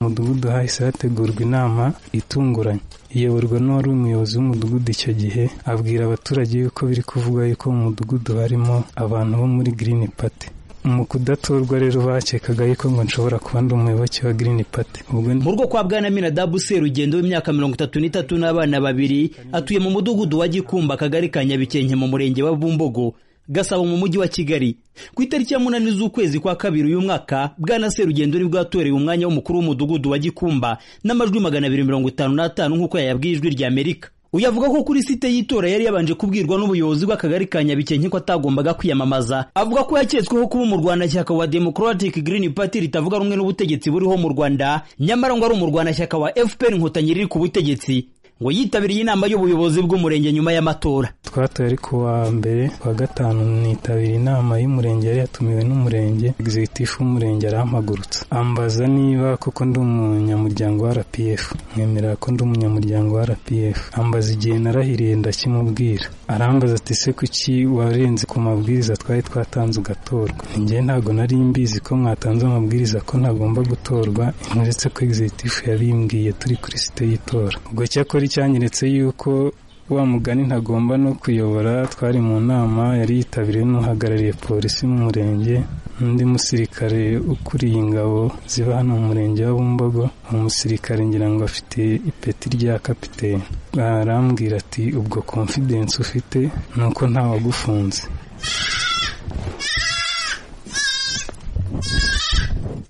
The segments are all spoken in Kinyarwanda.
mudugudu hahise hategurwa inama itunguranye iyoborwa n'uwari umuyobozi w'umudugudu icyo gihe abwira abaturage yuko biri kuvugwa yuko mu mudugudu harimo abantu bo muri Green Party mu kudatorwa rero bakekaga yuko ngo nshobora kuba ndi umuyoboke wa Green Party ubwo mu rugo kwa bwana Minadabu Serugendo w'imyaka mirongo itatu n'itatu n'abana babiri atuye mu mudugudu wa Gikumba akagari ka Nyabikenke mu murenge wa Bumbogo gasabo mu mujyi wa kigali ku itariki ya munani z'ukwezi kwa kabiri uyu mwaka bwana serugendo ni bwatorewe umwanya w'umukuru w'umudugudu wa gikumba n'amajwi magana abiri mirongo itanu n'atanu nk'uko yayabwiye ijwi rya amerika uyu avuga ko kuri site y'itora yari yabanje kubwirwa n'ubuyobozi bw'akagari ka nyabikenke ko atagombaga kwiyamamaza avuga ko yaketsweho kuba umurwanashyaka wa democratic green party ritavuga rumwe n'ubutegetsi buriho mu rwanda nyamara ngo ari umurwanashyaka wa fpr inkotanyi riri ku butegetsi ngo yitabiriye inama y'ubuyobozi bw'umurenge nyuma y'amatora twatoye ariko wa mbere wa gatanu nitabira inama y'umurenge yari yatumiwe n'umurenge executive w'umurenge arampagurutsa ambaza niba koko ndi umunyamuryango wa RPF mwemera ko ndi umunyamuryango wa RPF ambaza igihe narahiriye ndakimubwira arambaza ati se kuki warenze ku mabwiriza twari twatanze ugatorwa njye ntabwo nari mbizi ko mwatanze amabwiriza ko ntagomba gutorwa uretse ko executive yabimbwiye turi kuri site y'itora ubwo cyakora icyanyeretse yuko wa mugani ntagomba no kuyobora twari mu nama yari yitabiriwe n'uhagarariye polisi mu murenge n'undi musirikare ukuriye ingabo ziba hano mu murenge wa Bumbogo umusirikare ngira ngo afite ipeti rya kapiteni arambwira ati ubwo confidence ufite ni uko ntawagufunze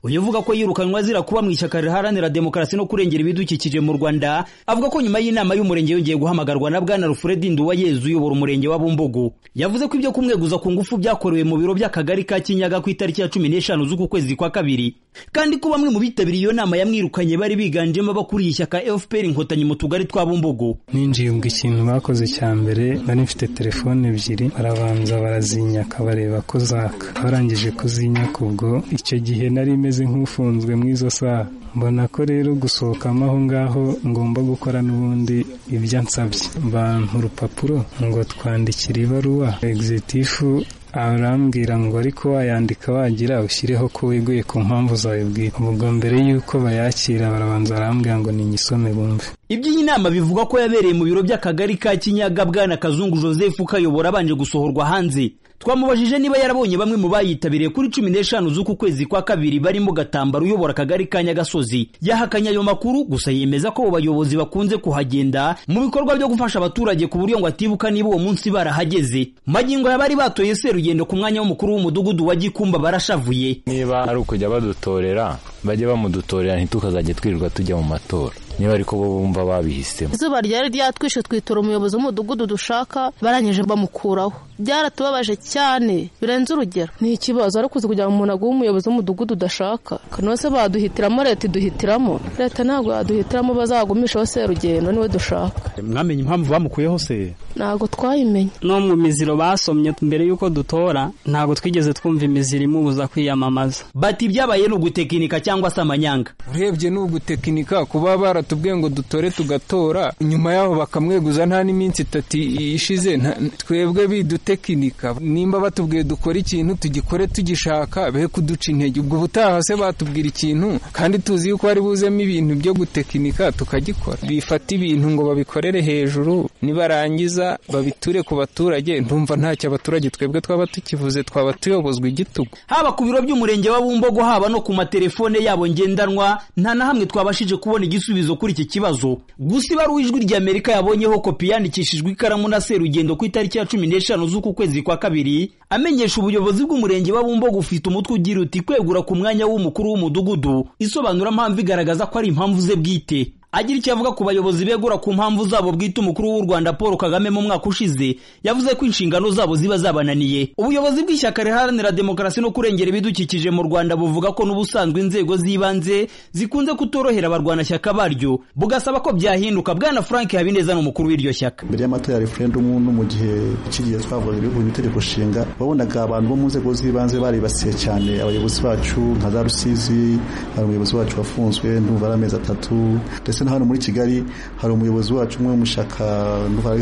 uyu uvuga ko yirukanwa azira kuba mu ishyaka riharanira demokarasi no kurengera ibidukikije mu rwanda avuga ko nyuma y'inama y'umurenge yongeye guhamagarwa na bwana rufuredi nduwayezu uyobora umurenge wa bumbogo yavuze ko ibyo kumweguza ku ngufu byakorewe mu biro by'akagari ka kinyaga ku itariki ya cumi n'eshanu z'uku kwezi kwa kabiri kandi ko bamwe mu bitabiriye iyo nama yamwirukanye bari biganjemo abakuriye ishyaka fpr inkotanyi mu tugari twa bumbogo ninjiye ubwo ikintu bakoze cya mbere nari mfite telefone ebyiri barabanza barazinyaka bareba ko zaka barangije kuzinyaka ubwo icyo gihe nari meze meze nk'ufunzwe muri izo saha mbona ko rero gusohokamo aho ngaho ngomba gukora n'ubundi ibyo ansabye bantu urupapuro ngo twandikire ibaruwa egizitifu arambwira ngo ariko wayandika wagira ushyireho ko weguye ku mpamvu zawe bwite ubwo mbere y'uko bayakira barabanza arambwira ngo niyisome bumve iby'iyi nama bivuga ko yabereye mu biro by'akagari ka kinyaga bwana kazungu joseph ukayobora abanje gusohorwa hanze twamubajije niba yarabonye bamwe mu bayitabiriye kuri cumi n'eshanu z'uku kwezi kwa kabiri barimo gatambaro uyobora akagari ka nyagasozi yahakanye ayo makuru gusa yemeza ko abo bayobozi bakunze kuhagenda mu bikorwa byo gufasha abaturage ku buryo ngo atibuka niba uwo munsi barahageze magingo ya bari batoye serugendo ku mwanya w'umukuru w'umudugudu wa gikumba barashavuye niba ari ukujya badutorera bajye bamudutorera ntitukazajya twirirwa tujya mu matora niba ariko bo bumva babihisemo izuba ryari ryatwishe twitora umuyobozi w'umudugudu dushaka barangije bamukuraho byaratubabaje cyane birenze urugero ni ikibazo ariko uzi kugira ngo umuntu aguhe umuyobozi w'umudugudu udashaka kanose baduhitiramo leta iduhitiramo leta ntabwo yaduhitiramo bazagumishaho serugendo niwe dushaka mwamenye impamvu bamukuyeho se ntabwo twayimenye no mu miziro basomye mbere y'uko dutora ntabwo twigeze twumva imiziro imubuza kwiyamamaza bati ibyabaye ni ugutekinika cyangwa se amanyanga urebye ni ugutekinika kuba bara tubwiye ngo dutore tugatora nyuma yaho bakamweguza nta n'iminsi itatu ishize twebwe bidutekinika nimba batubwiye dukore ikintu tugikore tugishaka be kuduca intege ubwo ubutaha se batubwira ikintu kandi tuzi yuko hari buzemo ibintu byo gutekinika tukagikora bifata ibintu ngo babikorere hejuru nibarangiza babiture ku baturage ndumva ntacyo abaturage twebwe twaba tukivuze twaba tuyobozwa igitugu haba ku biro by'umurenge wa bumbogo haba no ku matelefone yabo ngendanwa nta na hamwe twabashije kubona igisubizo kuri iki kibazo gusa ibaruwa ijwi rya amerika yabonyeho kopi yandikishijwe ikaramu na serugendo ku itariki ya cumi n'eshanu z'uku kwezi kwa kabiri amenyesha ubuyobozi bw'umurenge wa bumbogo ufite umutwe ugira uti kwegura ku mwanya w'umukuru w'umudugudu isobanura mpamvu igaragaza ko ari impamvu ze bwite agira icyo avuga ku bayobozi begura ku mpamvu zabo bwite umukuru w'u Rwanda Paul Kagame mu mwaka ushize yavuze ko inshingano zabo ziba zabananiye ubuyobozi bw'ishyaka riharanira demokarasi no kurengera ibidukikije mu Rwanda buvuga ko n'ubusanzwe inzego z'ibanze zikunze kutorohera abarwanashyaka baryo bugasaba ko byahinduka bwana Frank Habineza n'umukuru w'iryo shyaka mbere y'amatora ya referendum no mu gihe kigiye twavuga ibihugu itegeko nshinga wabonaga abantu bo mu nzego z'ibanze baribasiye cyane abayobozi bacu nka za Rusizi umuyobozi wacu wafunzwe ndumva ari amezi atatu ndetse na hano muri kigali hari umuyobozi wacu umwe w'umushaka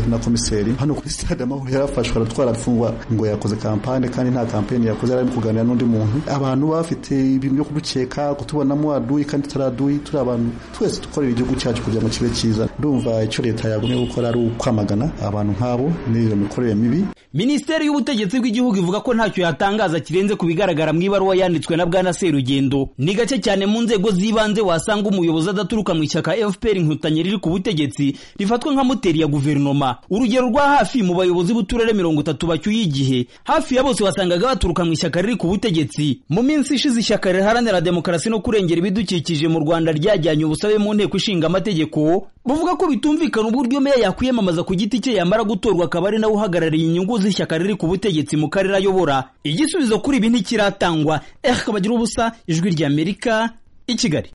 na komiseri hano kuri stade amahoro yarafashwe aratwarapfungwa ngo yakoze kampani kandi nta kampani yakoze yari arimo kuganira n'undi muntu abantu bafite ibintu byo kudukeka kutubonamo aduyi kandi tutaraduyi turi abantu twese dukorera igihugu cyacu kugira ngo kibe cyiza ndumva icyo leta yagumye gukora ari ukwamagana abantu nk'abo n'iyo mikorere mibi minisiteri y'ubutegetsi bw'igihugu ivuga ko ntacyo yatangaza kirenze ku bigaragara mu ibaruwa yanditswe na bwana serugendo ni gake cyane mu nzego z'ibanze wasanga umuyobozi adaturuka mu ishyaka fpr inkotanyi riri ku butegetsi rifatwa nka moteri ya guverinoma urugero rwa hafi mu bayobozi b'uturere mirongo itatu bacyuye igihe hafi ya bose wasangaga baturuka mu ishyaka riri ku butegetsi mu minsi ishize ishyaka riharanira demokarasi no kurengera ibidukikije mu rwanda ryajyanye ubusabe mu nteko ishinga amategeko buvuga ko bitumvikana uburyo meya yakwiyamamaza ku giti cye yamara gutorwa akaba ari nawe uhagarariye inyungu z'ishyaka riri ku butegetsi mu karere ayobora igisubizo kuri ibi ntikiratangwa eh kabagira ubusa ijwi ry'amerika i kigali